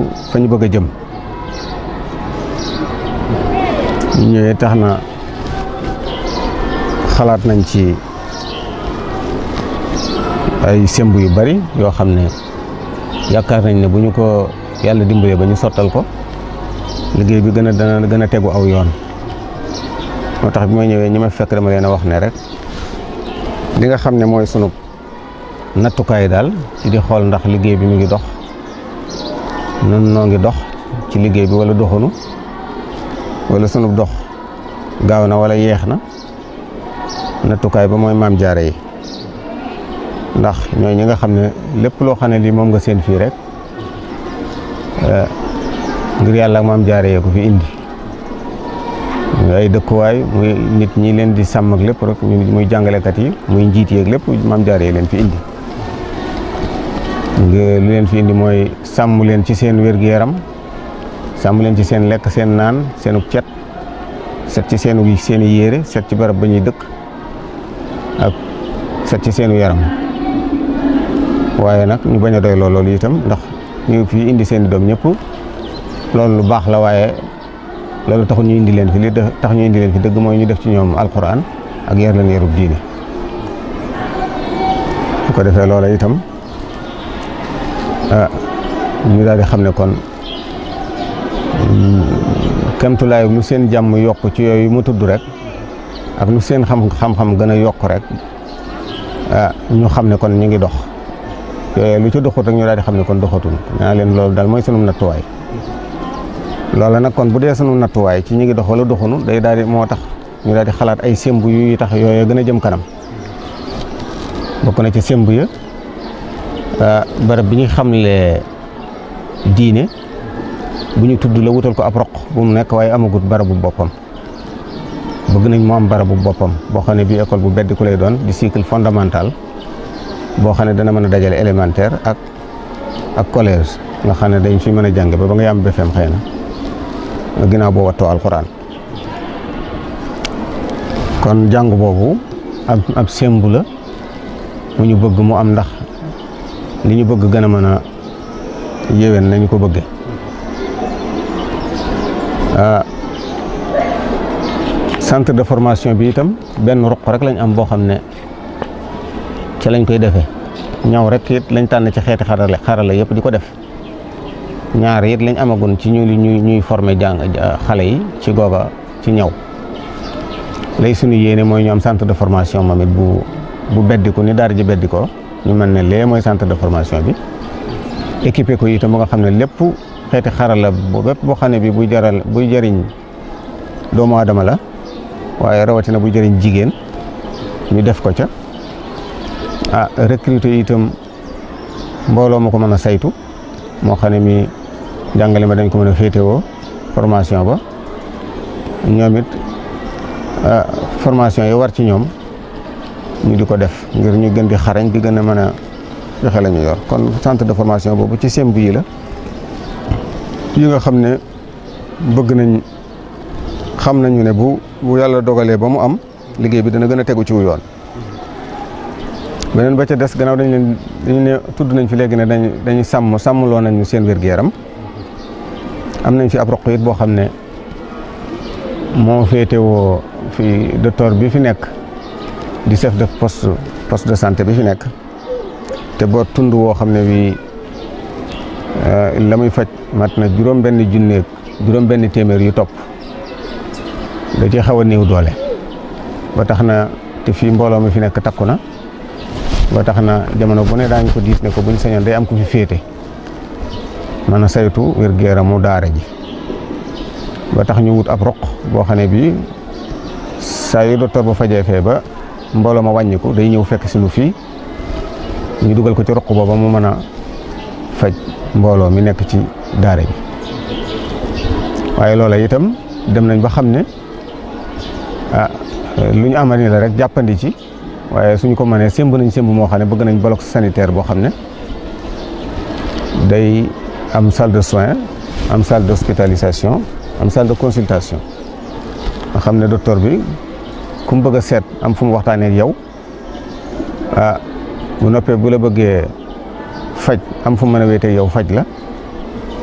fa ñu bëgg a jëm ñu ñëwee tax na xalaat nañ ci ay semb yu bari yoo xam ne yaakaar nañ ne bu ñu ko yàlla dimbalee ba ñu sottal ko liggéey bi gën a dana gën a tegu aw yoon moo tax bi ma ñëwee ñi ma fekk dama leen a wax ne rek li nga xam ne mooy sunu nattukaay daal ci di xool ndax liggéey bi mu ngi dox nun noo ngi dox ci liggéey bi wala doxunu wala sunu dox gaaw na wala yeex na nattukaay ba mooy maam jaare yi ndax ñooy ñi nga xam ne lépp loo xam ne lii moom nga seen fii rek ngir yàlla ak maam jaare yee ko fi indi muy ay dëkkuwaay muy nit ñi leen di sàmm ak lépp rek muy jàngalekat yi muy njiit yeeg lépp maam jaare yi leen fi indi lu leen fi indi mooy sàmm leen ci seen wér-gu-yaram sàmm leen ci seen lekk seen naan seenu cet set ci seenu seen i yére set ci barab ba ñuy dëkk ak set ci seenu yaram waaye nag ñu bañ a doy loolu itam ndax ñu fi indi seen i doom ñëpp loolu lu baax la waaye loolu taxul ñu indi leen fi li tax ñu indi leen fi dëgg mooy ñu def ci ñoom alquran ak yar leen yarub diine bu ko defee loola itam ñu daal di xam ne kon kemtulaay lu seen jàmm yokk ci yooyu mu tudd rek ak lu seen xam xam-xam gën a yokk rek ñu xam ne kon ñu ngi dox yooyu lu ci doxut rek ñu daal di xam ne kon doxatul naa leen loolu daal mooy sunu nattuwaay loola nag kon bu dee sunu nattuwaay ci ñu ngi dox wala doxunu day daal di moo tax ñu daal di xalaat ay semb yu tax yooyu gën a jëm kanam bokk na ci semb ya barab bi ñu xamle diine bu ñu tudd la wutal ko ab roq bu mu nekk waaye amagut barabu boppam bëgg nañ mu am barabu boppam boo xam ne bii école bu bedd ku lay doon di cycle fondamental boo xam ne dana mën a dajale élémentaire ak ak collège nga xam ne dañ fi mën a jàng ba ba nga yam BFEM xëy na ginnaaw boo wattoo alxuraan kon jàng boobu ab ab sembu la mu ñu bëgg mu am ndax li ñu bëgg gën a mën a yéwén nañu ko bëgge centre de formation bi itam benn ruq rek lañ am boo xam ne ci lañ koy defee ñaw rek it lañ tànn ci xeeti xarale xarala yëpp di ko def ñaar it lañ amagun ci ñu ñuy ñuy former jàng xale yi ci googa ci ñaw lay suñu yéene mooy ñu am centre de formation moom it bu bu beddiku ni daara ji beddikoo ñu mën ne lee mooy centre de formation bi équipé ko itam ba nga xam ne lépp xeeti xarala bu bépp boo xam ne bi buy jaral buy jëriñ doomu aadama la waaye rawatina buy jëriñ jigéen ñu def ko ca ah recruter itam mbooloo ma ko mën a saytu moo xam ne mi jàngale ma dañ ko mën a féetewoo formation ba ñoom it formation yi war ci ñoom ñu di ko def ngir ñu gën di xarañ di gën a mën a joxe la ñu yor kon centre de formation boobu ci semb yi la yi nga xam ne bëgg nañ xam nañu ne bu bu yàlla dogalee ba mu am liggéey bi dana gën a tegu ci wu yoon beneen ba ca des gannaaw dañ leen dañu ne tudd nañ fi léegi ne dañ dañuy sàmm sàmmloo nañu seen wér-gu-yaram am nañ fi ab roq it boo xam ne moo féetewoo fi docteur bi fi nekk di chef de poste poste de santé bi fi nekk te boo tund woo xam ne bii la muy faj mat na juróom benn junneeg juróom benn téeméer yu topp da ci xaw a néew doole ba tax na te fii mbooloo mi fi nekk takku na ba tax na jamono bu ne daañu ko diis ne ko buñ sañoon day am ku fi féete mën a saytu wér-gu-yaramu daara ji ba tax ñu wut ab roq boo xam ne bii saa yu docteur ba fajee fee ba mbooloo ma wàññiku day ñëw fekk si nu fii ñu dugal ko ci roq booba mu mën a faj mbooloo mi nekk ci daara ji waaye loola itam dem nañ ba xam ne ah lu ñu amani la rek jàppandi ci waaye suñ ko mënee sémb nañ sémb moo xam ne bëgg nañ bloc sanitaire boo xam ne day am salle de soins am salle d'hospitalisation am salle de consultation nga xam ne docteur bi ku mu bëgg a seet am fu mu waxtaanee ak yow ah bu noppee bu la bëggee faj am fu mu mën a wéetee yow faj la